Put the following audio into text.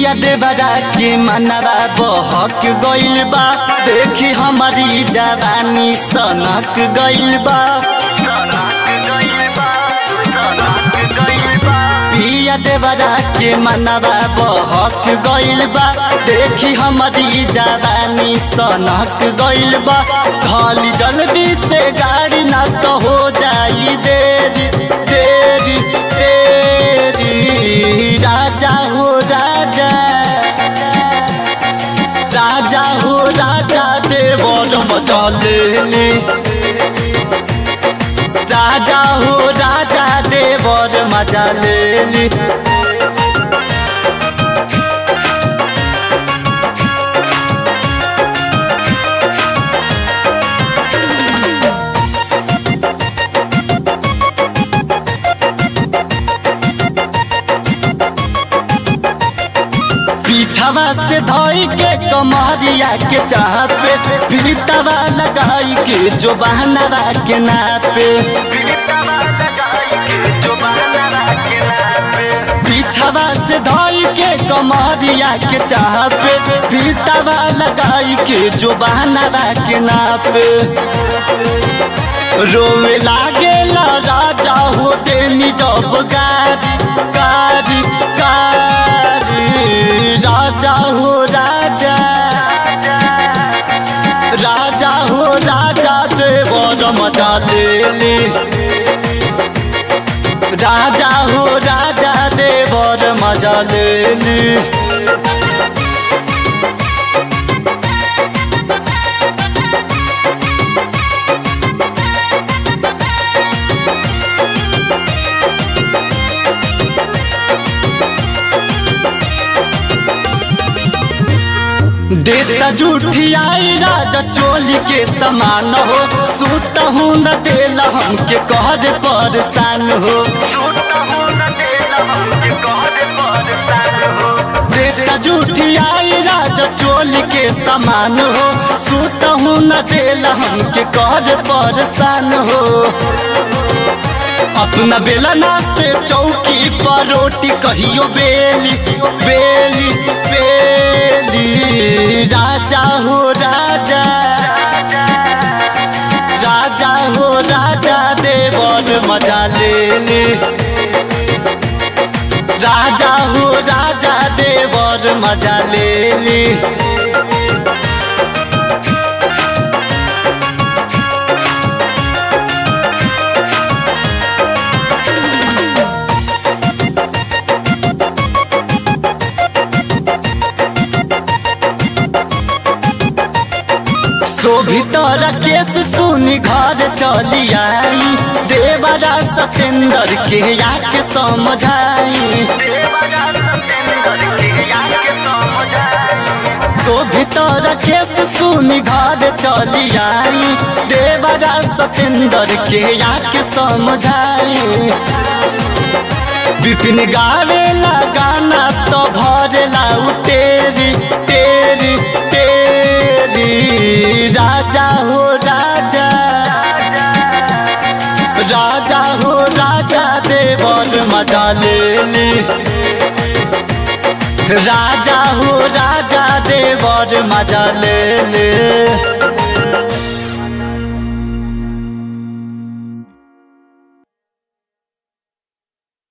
पिया देवरा के मनवा बहक गइल बा देखी हमारी जवानी सनक गइल बा पिया देवरा के मनवा बहक गइल बा देखी हमारी जवानी सनक गइल बा खाली जल्दी से गाड़ी ना तो हो जाई देरी देरी तेरी राजा हो राजा राजा हो राजा देवर मचले राजा हो राजा देवर मजा लेली पीछावा से धोई के कमरिया के चाह पे पीतावा लगाई के जो बहनवा के नापे पीछावा से धोई के कमरिया के चाह पे पीतावा लगाई के जो बहनवा के नापे रोवे लागे ला राजा हो देनी जब गारी गारी गारी राजा हो राजा राजा हो राजा देवर मजा लेली राजा हो राजा देवर मजा लेली देता झूठी आई राजा चोली के समान हो सूत हूँ न देला हमके कहर परेशान हो देता झूठी आई राजा चोली के समान हो सूत हूँ न देला हमके कहर परेशान हो अपना बेलना से चौकी पर रोटी कहियो बेली बेली बेली राजा हो राजा राजा हो राजा देवर मजा लेली राजा हो राजा देवर मजा लेली शोभितर केस सुनी घर चली आई देवरा सतेंद्र के याके समझाई शोभितर केस सुनी घर चली आई देवरा सतेंद्र के याके समझाई विपिन गावेला गाना तो भरेला उ तेरी तेरी तेरी राजा हो राजा राजा हो राजा देवर मजा लेली राजा हो राजा देवर मजा लेली